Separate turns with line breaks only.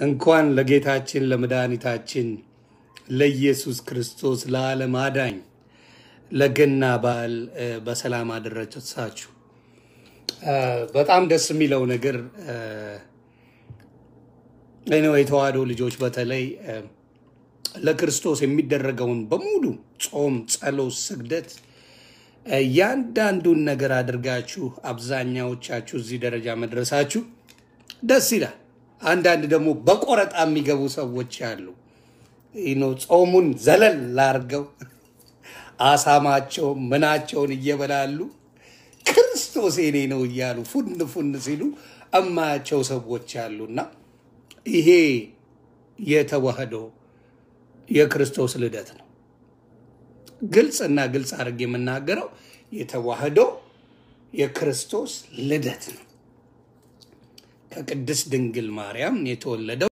እንኳን ለጌታችን ለመድኃኒታችን ለኢየሱስ ክርስቶስ ለዓለም አዳኝ ለገና በዓል እ፣ በሰላም አደረሳችሁ። እ፣ በጣም ደስ የሚለው ነገር ነው የተዋህዶ ልጆች በተለይ እ፣ ለክርስቶስ የሚደረገውን በሙሉ ጾም፣ ጸሎት፣ ስግደት እያንዳንዱን ነገር አድርጋችሁ አብዛኛዎቻችሁ እዚህ ደረጃ መድረሳችሁ ደስ ይላል። አንዳንድ ደግሞ በቆረጣ የሚገቡ ሰዎች አሉ። ይህ ነው ጾሙን ዘለል ላርገው አሳማቸውን ምናቸውን እየበላሉ ክርስቶስ የኔ ነው እያሉ ፉን ፉን ሲሉ እማያቸው ሰዎች አሉና ይሄ የተዋህዶ የክርስቶስ ልደት ነው። ግልጽ እና ግልጽ አድርጌ የምናገረው የተዋህዶ የክርስቶስ ልደት ነው። ከቅድስት ድንግል ማርያም የተወለደው